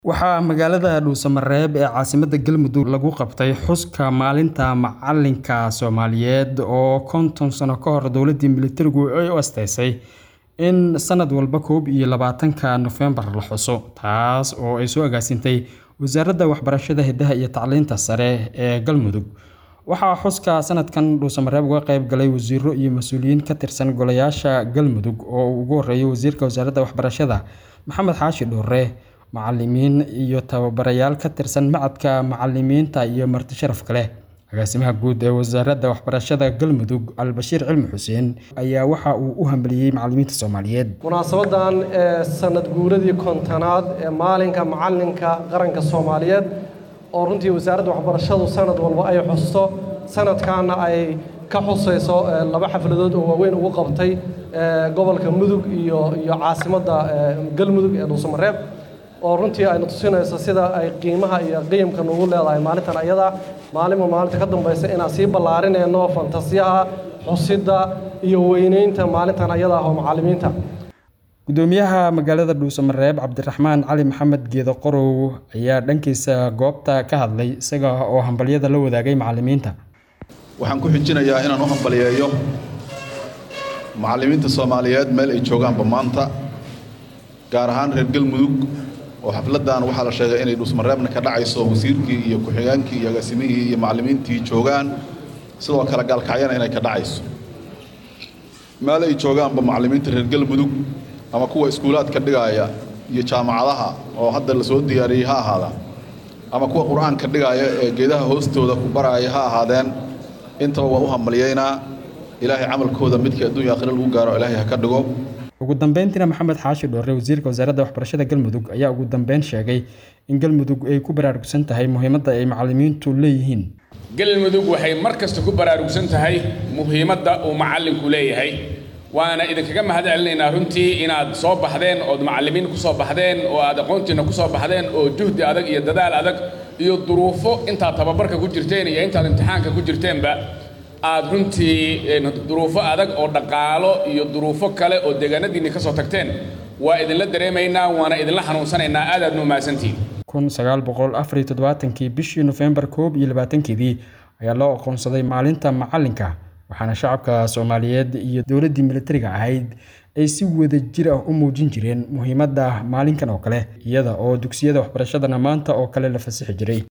Waxaa magaalada Dhuusamareeb ee caasimadda Galmudug lagu qabtay xuska Maalinta Macalinka Soomaaliyeed oo konton sano ka hor dowladdii militarigu ay u asteysay in sanad walba koob iyo labaatanka Noofembar la xuso, taas oo ay soo agaasintay Wasaaradda Waxbarashada, Hidaha iyo Tacliinta Sare ee Galmudug. Waxaa xuska sanadkan Dhuusamareeb uga qayb galay wasiirro iyo mas'uuliyiin ka tirsan golayaasha Galmudug oo uu ugu horeeyo Wasiirka Wasaaradda Waxbarashada Maxamed Xaashi Dhoore, macallimiin iyo tababarayaal ka tirsan Machadka Macallimiinta iyo marti sharaf kale. Agaasimaha Guud ee Wasaaradda Waxbarashada Galmudug, Albashiir Cilmi Xuseen, ayaa waxa uu u hambalyeeyay macallimiinta Soomaaliyeed. munaasabadan ee sanad guuradii kontonaad ee maalinka macalinka qaranka Soomaaliyeed oo runtii wasaaradda waxbarashadu sanad walba ay xusto sanadkaana ay ka xusayso laba xafladood oo waaweyn ugu qabtay gobolka Mudug iyo iyo caasimadda Galmudug ee Dhuusamareeb oo runtii ayna tusinayso sida ay qiimaha iyo qiyamka nugu leedahay maalintan ayada maalinba maalinta ka dambaysa inaan sii ballaarinayno fantasiyaha xusidda iyo weynaynta maalintan ayada ah oo macallimiinta Gudoomiyaha magaalada Dhuusamareeb Cabdiraxmaan Cali Maxamed Geedo Qorow ayaa dhankiisa goobta ka hadlay isaga oo hambalyada la wadaagay macallimiinta. waxaan ku xijinayaa inaan u hambaliyeeyo macallimiinta Soomaaliyeed meel ay joogaanba maanta gaar ahaan reer Galmudug oo xafladan waxaa la sheegay inay Dhuusamareebna ka dhacayso wasiirkii iyo ku-xigeenkii iyo agaasimihii iyo macallimiintii joogaan sidoo kale gaalkacyana inay ka dhacayso meel ay joogaanba macallimiinta reer Galmudug ama kuwa iskuulaadka dhigaya iyo jaamacadaha oo hadda la soo diyaariyey ha ahaada ama kuwa qur-aanka dhigaya ee geedaha hoostooda ku baraya ha ahaadeen intaba waan u hambalyeynaa ilaahay camalkooda midkii adduunya aakhira lagu gaaro ilaahay ha ka dhigo ugu dambeyntiina maxamed xaashi dhoore wasiirka wasaaradda waxbarashada galmudug ayaa ugu dambeyn sheegay in galmudug ay ku baraarugsan tahay muhiimadda ay macallimiintu leeyihiin galmudug waxay mar kasta ku baraarugsan tahay muhiimadda uu macallinku leeyahay waana idinkaga mahad celinaynaa runtii inaad soo baxdeen ood macallimiin ku soo baxdeen oo aad aqoontiinna ku soo baxdeen oo juhdi adag iyo dadaal adag iyo duruufo intaad tababarka ku jirteen iyo intaad imtixaanka ku jirteenba aad runtii duruufo adag oo dhaqaalo iyo duruufo kale oo deegaanadiinni ka soo tagteen waa idinla dareemaynaa waana idinla xanuunsanaynaa aad aad nuumahadsantihiin kun sagaal boqol afar iyo toddobaatankii bishii Noofembar koob iyo labaatankeedii ayaa loo aqoonsaday maalinta macalinka waxaana shacabka Soomaaliyeed iyo dowladdii militariga ahayd ay si wada jir ah u muujin jireen muhiimadda maalinkan oo kale iyada oo dugsiyada waxbarashadana maanta oo kale la fasixi jiray